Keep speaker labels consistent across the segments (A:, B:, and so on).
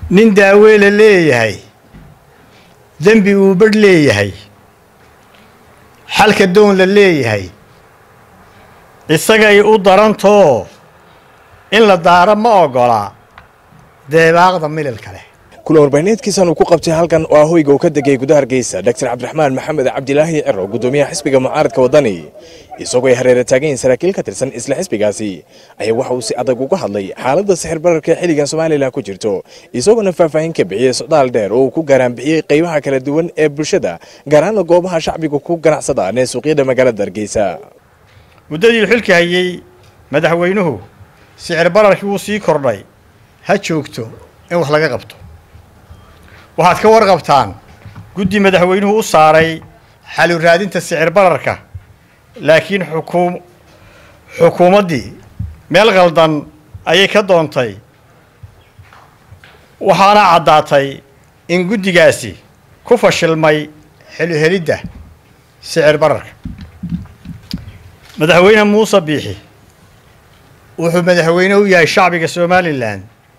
A: nin daaweela leeyahay dembi uu badh leeyahay xalka doon la leeyahay isagay u darantoo in la daaro ma oggolaa deebaaqda mililka leh
B: kulan warbaahineedkiisan uu ku qabtay halkan oo ah hoyga uu ka degay gudaha hargeysa doctor cabdiraxmaan maxamed cabdilaahi ciro guddoomiyaha xisbiga mucaaradka waddani isagoo ay hareera taagayin saraakiil ka tirsan isla xisbigaasi ayaa waxa uu si adag uga hadlay xaaladda sixir bararka xilligan somalilan ku jirto isagoona faahfaahin ka bixiyey socdaal dheer oo uu ku gaaraanbixiyey qaybaha kala duwan ee bulshada gaar ahaana goobaha shacbiga ku ganacsadaan ee suuqyada magaalada hargeysa
A: muddadii xilka hayey madaxweynuhu sicir bararkii wuu sii kordhay ha joogto in wax laga qabto waxaad ka warqabtaan guddi madaxweynuhu u saaray xalu raadinta sicir bararka laakiin xukuum xukuumaddii meel qaldan ayay ka doontay waxaana caddaatay in guddigaasi ku fashilmay xeluhelidda sicir bararka madaxweyne muuse biixi wuxuu madaxweyne u yahay shacbiga somalilan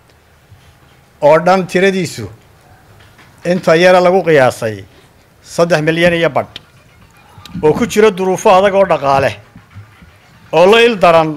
A: oo dhan tiradiisu inta yara lagu qiyaasay saddex milyan iyo badh oo ku jira duruufo adag oo dhaqaale oo la il daran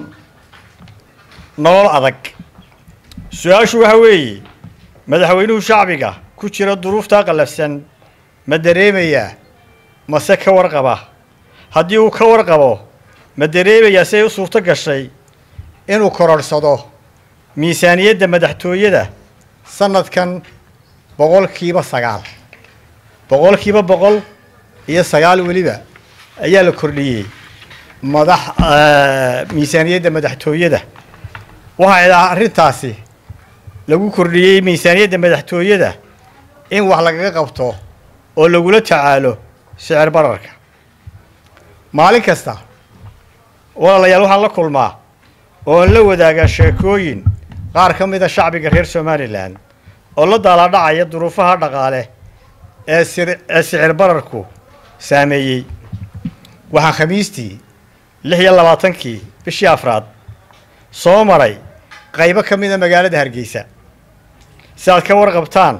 A: nolol adag su-aashu waxa weeye madaxweynuhu shacbiga ku jira duruuftaa qallafsan ma dareemayaa mase ka warqaba haddii uu ka warqabo ma dareemayaa si ay u suurto gashay inuu kororhsado miisaaniyadda madaxtooyada sanadkan boqolkiiba sagaal boqolkiiba boqol iyo sagaal weliba ayaa la kordhiyey madax miisaaniyadda madaxtooyada waxaa arrintaasi lagu kordhiyey miisaaniyadda madaxtooyada in wax lagaga qabto oo lagula tacaalo sicir bararka maalin kasta walaalayaal waxaan la kulmaa oon la wadaagaa sheekooyin qaar ka mida shacbiga reer somalilan oo la daalaadhacaya duruufaha dhaqaale ee ee sicir bararku saameeyey waxaan khamiistii lix iyo labaatankii bishii afraad soo maray qaybo ka mida magaalada hargeysa si aad ka warqabtaan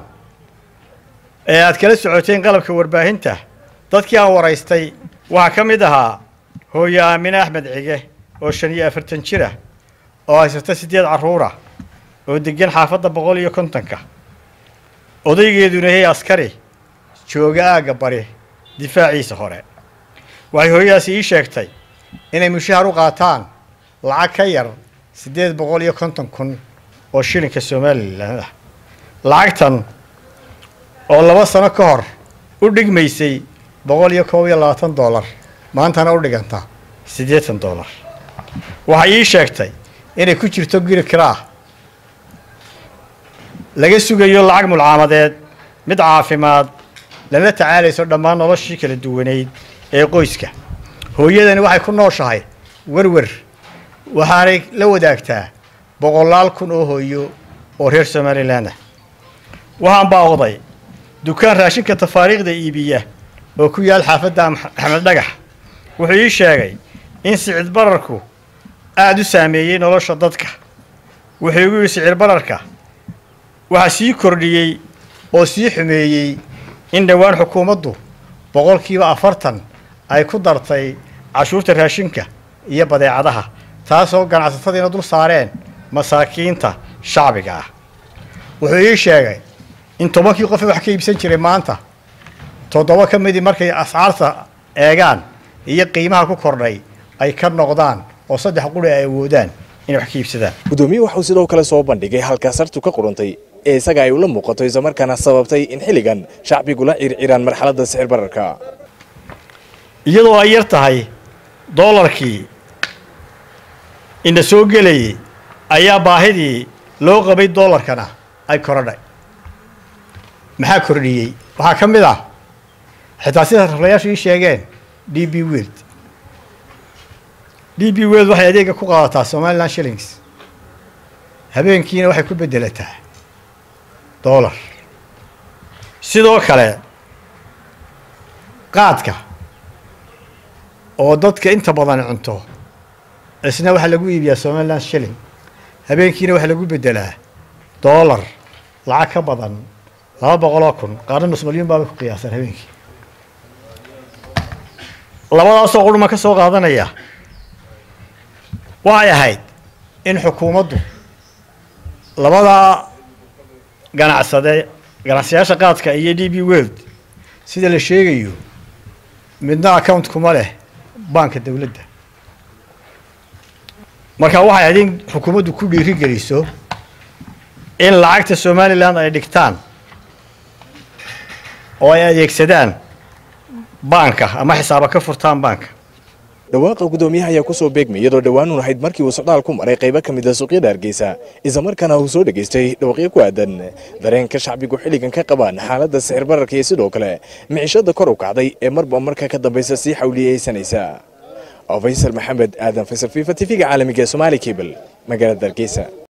A: ee aad kala socoteen qalabka warbaahinta dadkii aan waraystay waxaa ka mid ahaa hooyo aamine axmed cige oo shan iyo afartan jir ah oo haysata siddeed carruura oo degan xaafadda boqol iyo kontonka odaygeeduna yahay askari jooga aagga bari difaaciisa hore waxay hooyadaasi ii sheegtay inay mushahar u qaataan lacag ka yar siddeed boqol iyo konton kun oo shilinka somalilan ah lacagtan oo laba sano ka hor u dhigmaysay boqol iyo koob iyo labaatan dollar maantana u dhiganta siddeetan dollar waxay ii sheegtay inay ku jirto guri kiraa laga sugayo lacag mulcaamadeed mid caafimaad lana tacaalayso dhammaan noloshii kala duwaneyd ee qoyska hooyadani waxay ku nooshahay werwer waxaanay la wadaagtaa boqolaal kun oo hooyo oo reer somalilan ah waxaan baawday dukaan raashinka tafaariikhda iibiya oo ku yaal xaafadda axmed dhagax wuxuu ii sheegay in sicir bararku aada u saameeyey nolosha dadka wuxuu igu yidhi sicir bararka waxaa sii kordhiyey oo sii xumeeyey in dhowaan xukuumaddu boqolkiiba afartan ay ku dartay cashuurta raashinka iyo badeecadaha taasoo ganacsatadiina dul saareen masaakiinta shacbiga ah wuxuu ii sheegay in tobankii qof wax ka iibsan jiray maanta toddoba ka midii markay ascaarta eegaan iyo qiimaha ku kordhay ay ka noqdaan oo saddex quri ay awoodaan inay wax ka iibsadaan
B: guddoomiye waxauu sidoo kale soo bandhigay halka sartu ka qurantay ee isaga ay ula muuqato islamarkaana sababtay in xilligan shacbigu la circiraan marxaladda sixir bararka
A: iyadoo ay yar tahay doolarkii ina soo gelayay ayaa baahidii loo qabay doolarkana ay korodhay maxaa kordhiyey waxaa ka mid ah xitaa sida raflayaashu ii sheegeen d b wild d b wild waxay adeega ku qaadataa somaliland shillings habeenkiina waxay ku beddelataa dollar sidoo kale qaadka oo dadka inta badan cunto isna waxaa lagu iibiyaa somaliland shilling habeenkiina waxaa lagu beddelaa dollar lacag ka badan laba boqoloo kun qaarna nus malyuun baabay ku qiyaasaan habeenkii labadaasoo qurma ka soo qaadanaya waxay ahayd in xukuumaddu labadaa ganacsade ganacsiyaasha qaadka iyo d b world sida la sheegayo midna account kuma leh baanka dowladda marka waxay ahayd in xukuumaddu ku dhiiri geliso in lacagta somalilan ay dhigtaan oo ay adeegsadaan baanka ama xisaaba ka furtaan baanka
B: dhawaaqa guddoomiyaha ayaa kusoo beegmay iyadoo dhowaan uun ahayd markii uu socdaal ku maray qaybo ka mid a suuqyada hargeysa islamarkaana uu soo dhegaystay dhawaaqyo ku aadan dareenka shacbigu xilligan ka qabaan xaaladda sixir bararka iyo sidoo kale micishada kor u kacday ee marba marka ka dambaysa sii xawliyeysanaysa faysal maxamed aadan faysal fifa tv-ga caalamiga ee somaali cable magaalada hargeysa